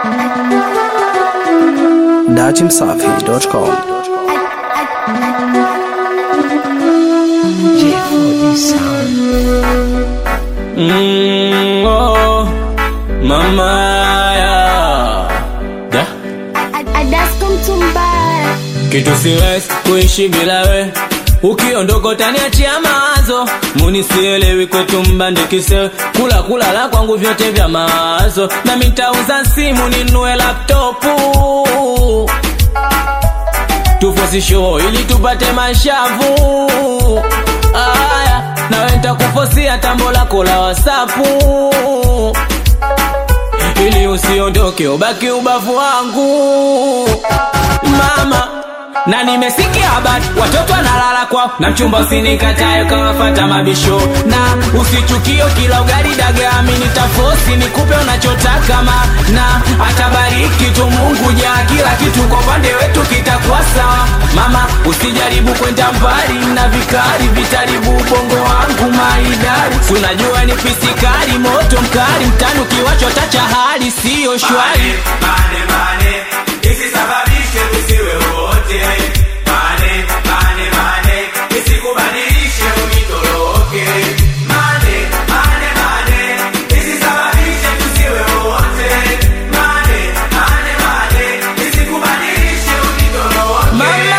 dachimsafi.com Mm, oh, mama ya da Adasko mtumbaya kitu siwezi kuishi bila we ukiondoka utaniachia mawazo munisielewi kwetu mbandikise kula kulala kwangu vyote vya mawazo na mitauza simu ninue laptopu tufosi show ili tupate mashavu aya nawe ntakufosia tambo lako la wasapu ili usiondoke ubaki ubavu wangu mama na nimesikia habari watoto wanalala kwao na mchumba usinikatae kawafata mabisho na usichukio kila ugali dagami nitafosi nikupe unachotaka ma na atabariki tu mungu jaa kila kitu kwa upande wetu kitakuwa sawa mama usijaribu kwenda mbali na vikari vitaribu ubongo wangu maidari Si unajua ni pisikari moto mkali mtani ukiwachota cha hali siyo shwari Mane, mane, isisababishe tusiwe wote. Mane, mane, mane, isikubadilishe unitoroke. Mane, mane, mane, isisababishe tusiwe wote. Mane, mane, mane, isikubadilishe unitoroke. mama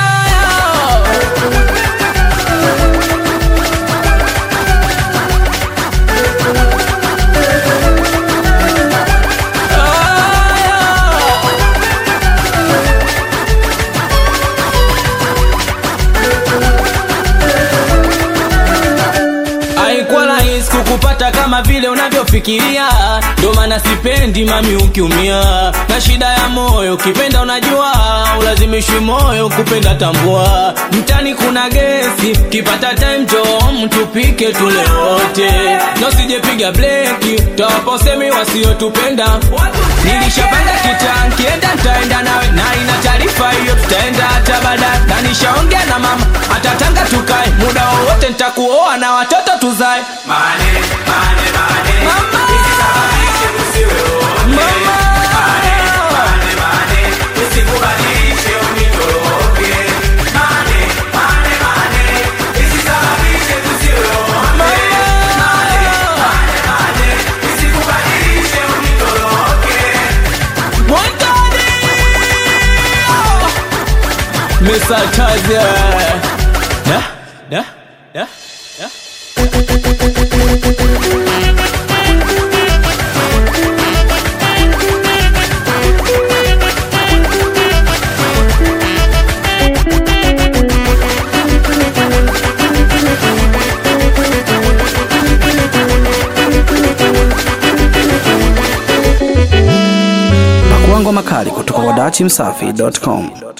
haikuwa rahisi kukupata kama vile unavyofikiria ndo maana sipendi mami ukiumia na shida ya moyo ukipenda unajua ulazimishwi moyo kupenda tambua mtani kuna gesi kipata time tom tupike tule wote na usijepiga bleki tawaposemi wasiotupenda nilishapanga kitaa nkienda ntaenda nawe na ina taarifa hiyo tutaenda hata baadaye na nishaongea na mama atatanga tukae muda wowote ntakuoa na watoto tuzae Mane, mane, mane, Mama! isisababishe tusiwe wote. Mama! Mane, mane, mane, isikubadilishe unitoroke. Mane, mane, mane, isisababishe tusiwe wote. Mane, mane, mane, isikubadilishe unitoroke. Montani! Mr. Taza. Da, da, da, da. Pakuangwa makali kutoka kwa dachimsafi.com